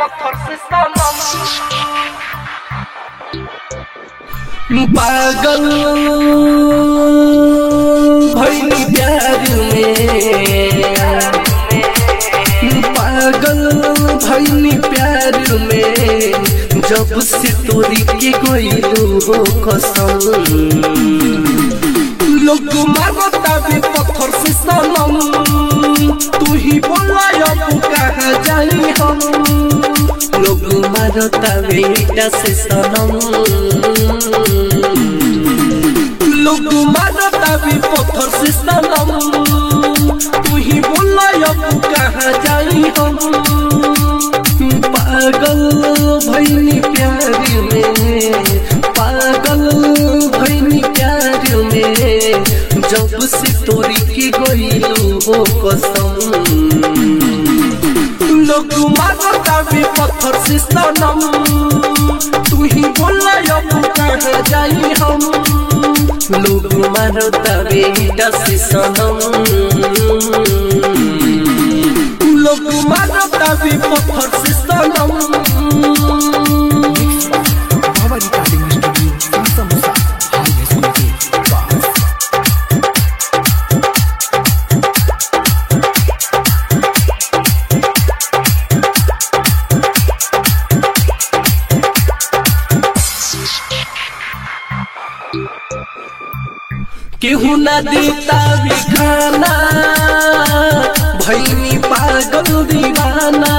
पत्थर से सनम पागल भैनी प्यार में पागल भैनी प्यार में जब से तोरी के गइलू हो कसम लोग मारता भी पत्थर से सनम तू ही बोला अब कहाँ जाई हम लोग मारता बेटा से सनम लोग मारता भी पत्थर से सनम तू ही बोला अब कहाँ जाई हम पागल भैनी प्यार में पागल भैनी प्यार में जब से तोरी के गइलू हो कसम लोग मारता भी पत्थर से सनम तू ही बोला अब कहाँ जाई हम लोग मारता बेटा से सनम लोग मारता भी पत्थर से सनम बाबा रिकॉर्डिंग स्टूडियो संसा मुसा हाईवे स्कूल के पास केहू ना देता भी खाना भैनी पागल दीवाना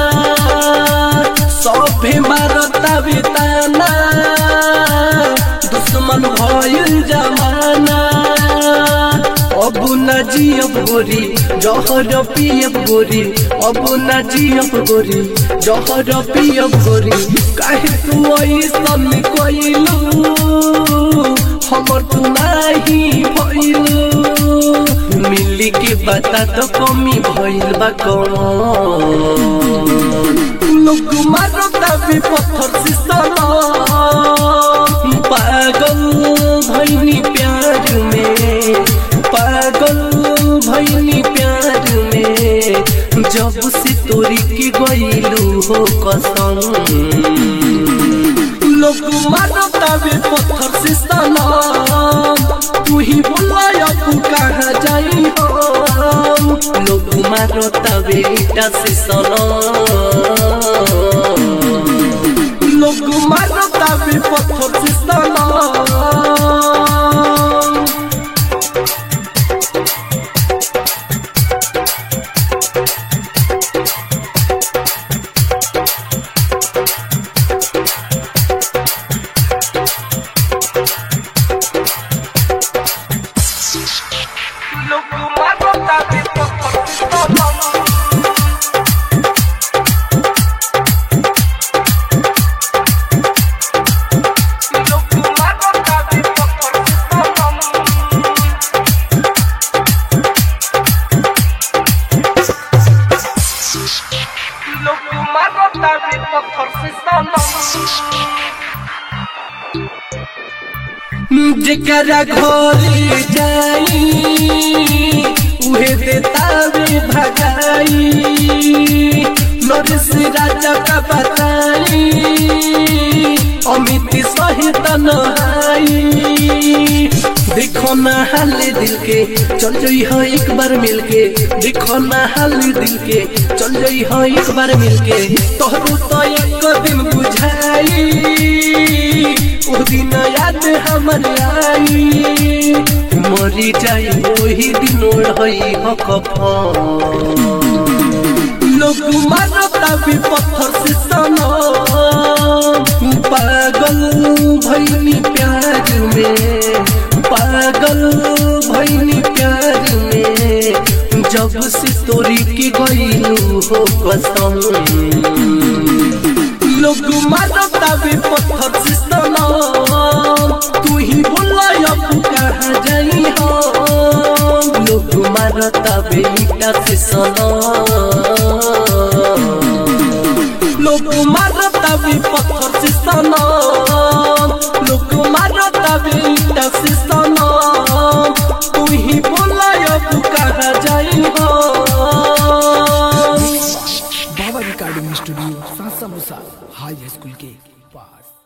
सभे मारता भी ताना दुश्मन भइल जमाना अब न जियब गोरी जहर पियब गोरी अब न जियब गोरी जहर पियब गोरी काहे तू ऐसन कइलू हमर तू नाही भइलू मिली के बता तो कमी भइल बा कौन लोग मारता भी पत्थर से सनम पागल भैनी प्यार में पागल भैनी प्यार में जब से तोरी के गइलू हो कसम लोग मारता भी पत्थर से सनम तू ही बोला अब कहाँ जाई हम लोग मारता बेटा से सनम लोग मारता भी पत्थर से सनम लोग मारता भी पत्थर से सनम लोग मारता भी पत्थर से सनम लोग मारता भी पत्थर से सनम जेकरा घर जाई उहे देता वे भगाई नरेश राजा का बताई अमित सहित नहाई देखो ना हाल दिल के चल जाई हो एक बार मिल के देखो ना हाल दिल के चल जाई हो एक बार मिल के तोहरू तो एक दिन बुझाई ओ दिन याद हमर आई मरी जाई वही दिन रही हो कफन लोग मारता भी पत्थर से सनम पागल भैनी प्यार में पागल भैनी प्यार में जब से तोरी के गइलू हो कसम लोग मारता भी पत्थर से सनम तू ही बोला अब कहाँ जाई हम लोग मारता बेटा से सनम लोग मारता भी पत्थर से सनम लोग मारता बेटा से सनम तू ही बोला अब कहाँ जाई हम बाबा रिकॉर्डिंग स्टूडियो संसा मूसा हाई स्कूल के पास